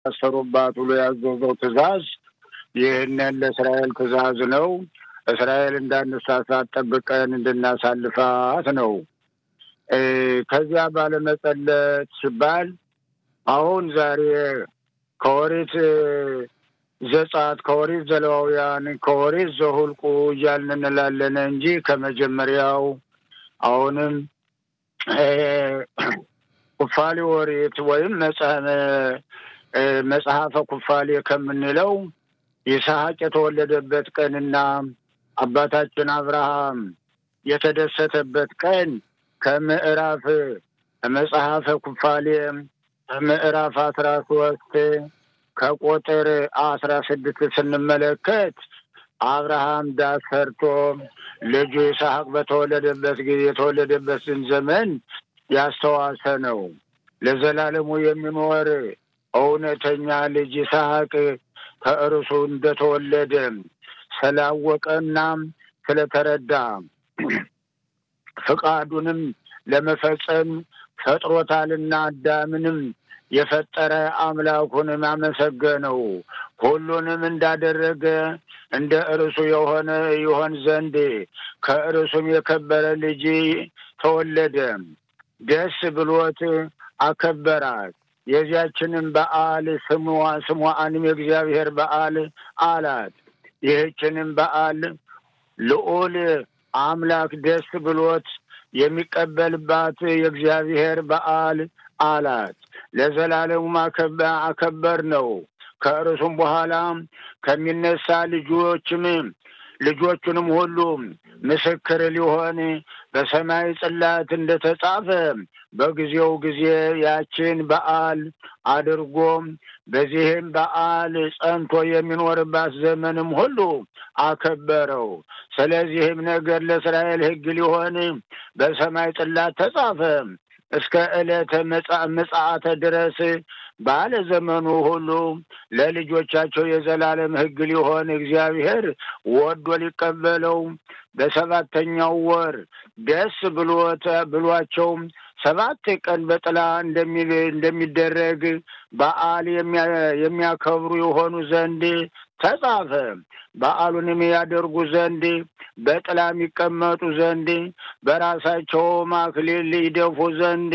እንዳሰሩባት ብሎ ያዘዘው ትእዛዝ ይህንን ለእስራኤል ትእዛዝ ነው። እስራኤል እንዳንሳሳት ጠብቀን እንድናሳልፋት ነው። ከዚያ ባለመጸለት ሲባል አሁን ዛሬ ከኦሪት ዘጸአት ከኦሪት ዘሌዋውያን ከኦሪት ዘሁልቁ እያልን እንላለን እንጂ ከመጀመሪያው አሁንም ኩፋሌ ኦሪት ወይም መጽሐፈ ኩፋሌ ከምንለው ይስሐቅ የተወለደበት ቀንና አባታችን አብርሃም የተደሰተበት ቀን ከምዕራፍ መጽሐፈ ኩፋሌ ከምዕራፍ አስራ ሶስት ከቁጥር አስራ ስድስት ስንመለከት አብርሃም ዳስ ሰርቶ ልጁ ይስሐቅ በተወለደበት ጊዜ የተወለደበትን ዘመን ያስተዋሰ ነው። ለዘላለሙ የሚኖር እውነተኛ ልጅ ይስሐቅ ከእርሱ እንደተወለደ ስላወቀና ስለተረዳ ፍቃዱንም ለመፈጸም ፈጥሮታልና አዳምንም የፈጠረ አምላኩንም አመሰገነው። ሁሉንም እንዳደረገ እንደ እርሱ የሆነ ይሆን ዘንድ ከእርሱም የከበረ ልጅ ተወለደ። ደስ ብሎት አከበራት። የዚያችንም በዓል ስሟንም የእግዚአብሔር በዓል አላት። ይህችንም በዓል ልዑል አምላክ ደስ ብሎት የሚቀበልባት የእግዚአብሔር በዓል አላት። ለዘላለሙም አከበር ነው። ከእርሱም በኋላ ከሚነሳ ልጆችም ልጆቹንም ሁሉ ምስክር ሊሆን በሰማይ ጽላት እንደተጻፈ በጊዜው ጊዜ ያችን በዓል አድርጎ በዚህም በዓል ጸንቶ የሚኖርባት ዘመንም ሁሉ አከበረው። ስለዚህም ነገር ለእስራኤል ሕግ ሊሆን በሰማይ ጽላት ተጻፈ። እስከ ዕለተ ምጽአተ ድረስ ባለ ዘመኑ ሁሉ ለልጆቻቸው የዘላለም ሕግ ሊሆን እግዚአብሔር ወዶ ሊቀበለው በሰባተኛው ወር ደስ ብሎት ብሏቸው ሰባት ቀን በጥላ እንደሚደረግ በዓል የሚያከብሩ የሆኑ ዘንድ ተጻፈ። በዓሉንም ያደርጉ ዘንድ በጥላ የሚቀመጡ ዘንድ በራሳቸውም አክሊል ይደፉ ዘንድ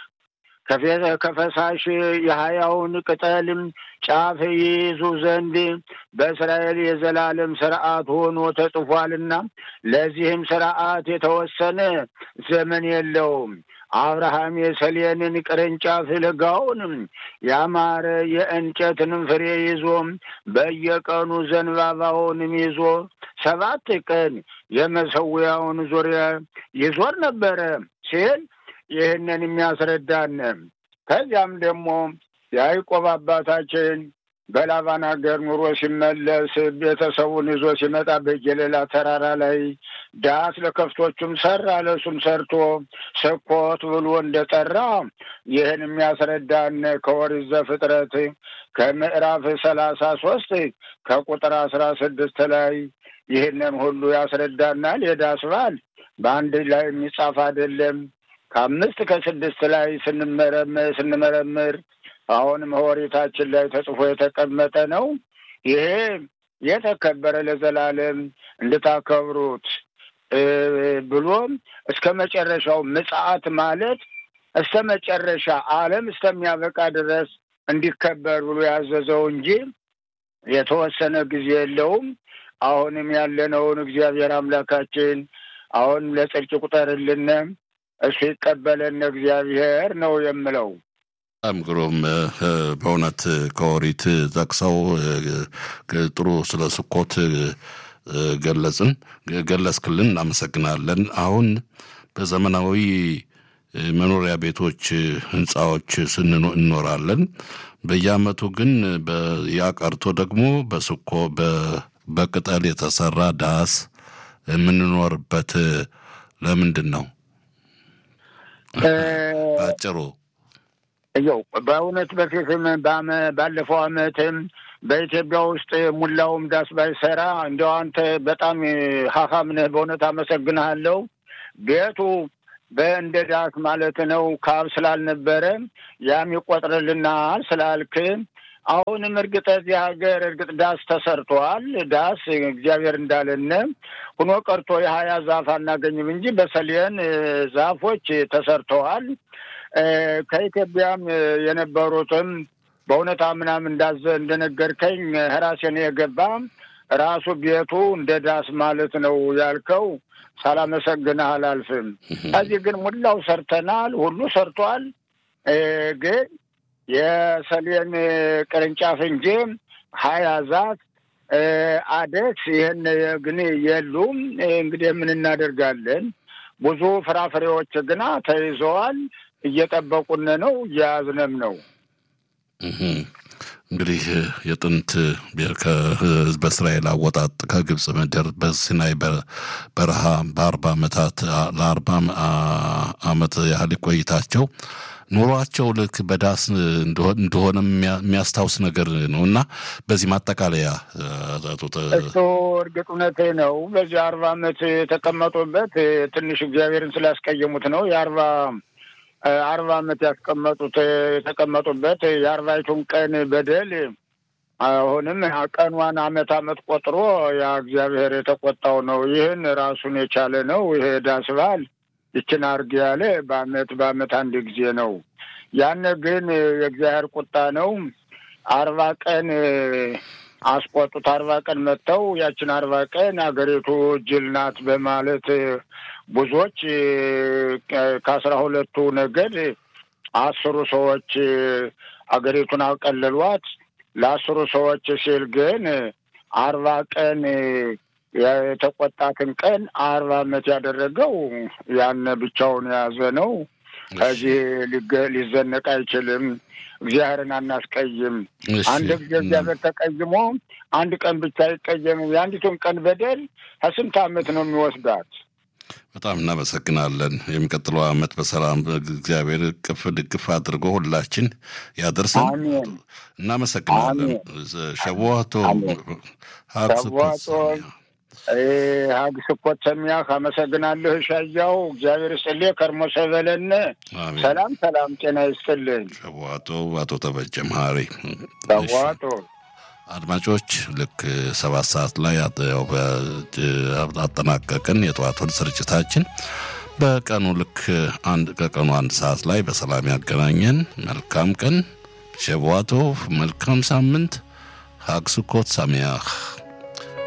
ከፈሳሽ የሀያውን ቅጠልም ጫፍ ይይዙ ዘንድ በእስራኤል የዘላለም ስርዓት ሆኖ ተጽፏልና ለዚህም ስርዓት የተወሰነ ዘመን የለውም። አብርሃም የሰሌንን ቅርንጫፍ ለጋውንም ያማረ የእንጨትንም ፍሬ ይዞ በየቀኑ ዘንባባውንም ይዞ ሰባት ቀን የመሰዊያውን ዙሪያ ይዞር ነበረ ሲል ይህንን የሚያስረዳን ከዚያም ደግሞ የያዕቆብ አባታችን በላባን ሀገር ኑሮ ሲመለስ ቤተሰቡን ይዞ ሲመጣ በጌሌላ ተራራ ላይ ዳስ ለከፍቶቹም ሰራ፣ ለሱም ሰርቶ ስኮት ብሎ እንደጠራ ይህን የሚያስረዳን ከኦሪት ዘፍጥረት ከምዕራፍ ሰላሳ ሶስት ከቁጥር አስራ ስድስት ላይ ይህንን ሁሉ ያስረዳናል። የዳስ በዓል በአንድ ላይ የሚጻፍ አይደለም። ከአምስት ከስድስት ላይ ስንመረምር ስንመረምር አሁንም ኦሪታችን ላይ ተጽፎ የተቀመጠ ነው። ይሄ የተከበረ ለዘላለም እንድታከብሩት ብሎም እስከ መጨረሻው ምጽአት ማለት እስከ መጨረሻ ዓለም እስከሚያበቃ ድረስ እንዲከበር ብሎ ያዘዘው እንጂ የተወሰነ ጊዜ የለውም። አሁንም ያለነውን እግዚአብሔር አምላካችን አሁንም ለጽድቅ ቁጠርልን፣ እሱ ይቀበለን እግዚአብሔር ነው የምለው። በጣም ግሩም በእውነት ከኦሪት ጠቅሰው ጥሩ ስለ ስኮት ገለጽን ገለጽክልን፣ እናመሰግናለን። አሁን በዘመናዊ መኖሪያ ቤቶች ህንፃዎች ስንኖ እንኖራለን። በየአመቱ ግን ያ ቀርቶ ደግሞ በስኮ በቅጠል የተሰራ ዳስ የምንኖርበት ለምንድን ነው? አጭሩ ያው በእውነት በፊትም ባለፈው አመትም በኢትዮጵያ ውስጥ ሙላውም ዳስ ባይሰራ እንዲያው አንተ በጣም ሀካም ነህ። በእውነት አመሰግንሃለሁ። ቤቱ በእንደ ዳስ ማለት ነው ካብ ስላልነበረ ያም ይቆጥርልናል ስላልክ አሁንም እርግጥ እዚህ ሀገር እርግጥ ዳስ ተሰርቷል። ዳስ እግዚአብሔር እንዳለን ሁኖ ቀርቶ የሀያ ዛፍ አናገኝም እንጂ በሰሌን ዛፎች ተሰርተዋል። ከኢትዮጵያም የነበሩትም በእውነት ምናምን እንዳዘ እንደነገርከኝ ራሴን የገባ ራሱ ቤቱ እንደ ዳስ ማለት ነው ያልከው ሳላመሰግንህ አላልፍም። ከዚህ ግን ሙላው ሰርተናል፣ ሁሉ ሰርቷል። ግን የሰሌን ቅርንጫፍ እንጂ ሀያ ዛፍ አደስ ይህን ግን የሉም። እንግዲህ ምን እናደርጋለን? ብዙ ፍራፍሬዎች ግና ተይዘዋል። እየጠበቁን ነው፣ እየያዝንም ነው። እንግዲህ የጥንት ከህዝበ እስራኤል አወጣጥ ከግብፅ ምድር በሲናይ በረሃ በአርባ ዓመታት ለአርባ ዓመት ያህል ቆይታቸው ኑሯቸው ልክ በዳስ እንደሆነ የሚያስታውስ ነገር ነው እና በዚህ ማጠቃለያ እሱ እርግጥ እውነቴ ነው። በዚህ አርባ ዓመት የተቀመጡበት ትንሽ እግዚአብሔርን ስላስቀየሙት ነው የአርባ አርባ ዓመት ያስቀመጡት የተቀመጡበት የአርባይቱን ቀን በደል አሁንም ቀኗን አመት አመት ቆጥሮ ያ እግዚአብሔር የተቆጣው ነው። ይህን ራሱን የቻለ ነው። ይሄ ዳስ በዓል ይችን አርግ ያለ በአመት በአመት አንድ ጊዜ ነው። ያን ግን የእግዚአብሔር ቁጣ ነው። አርባ ቀን አስቆጡት። አርባ ቀን መጥተው ያችን አርባ ቀን አገሪቱ ጅል ናት በማለት ብዙዎች ከአስራ ሁለቱ ነገድ አስሩ ሰዎች አገሪቱን አቀለሏት። ለአስሩ ሰዎች ሲል ግን አርባ ቀን የተቆጣትን ቀን አርባ ዓመት ያደረገው ያን ብቻውን የያዘ ነው። ከዚህ ሊዘነቅ አይችልም። እግዚአብሔርን አናስቀይም። አንድ ጊዜ እግዚአብሔር ተቀይሞ አንድ ቀን ብቻ አይቀየምም። የአንዲቱን ቀን በደል ከስንት ዓመት ነው የሚወስዳት? በጣም እናመሰግናለን። የሚቀጥለው ዓመት በሰላም እግዚአብሔር ቅፍ ድግፍ አድርጎ ሁላችን ያደርሰን። እናመሰግናለን። ሸዋቶ ሸዋቶ ሀግ ስኮት ሰሚያህ አመሰግናለሁ። ሻያው እግዚአብሔር ይስጥልህ። ከርሞ ሰበለን ሰላም ሰላም፣ ጤና ይስጥልኝ። ሸዋቶ አቶ ተበጀ መሀሪ ሸዋቶ አድማጮች ልክ ሰባት ሰዓት ላይ አጠናቀቅን የጠዋቱን ስርጭታችን። በቀኑ ልክ አንድ ከቀኑ አንድ ሰዓት ላይ በሰላም ያገናኘን። መልካም ቀን ሸቧቶ፣ መልካም ሳምንት። ሀግ ስኮት ሳሚያህ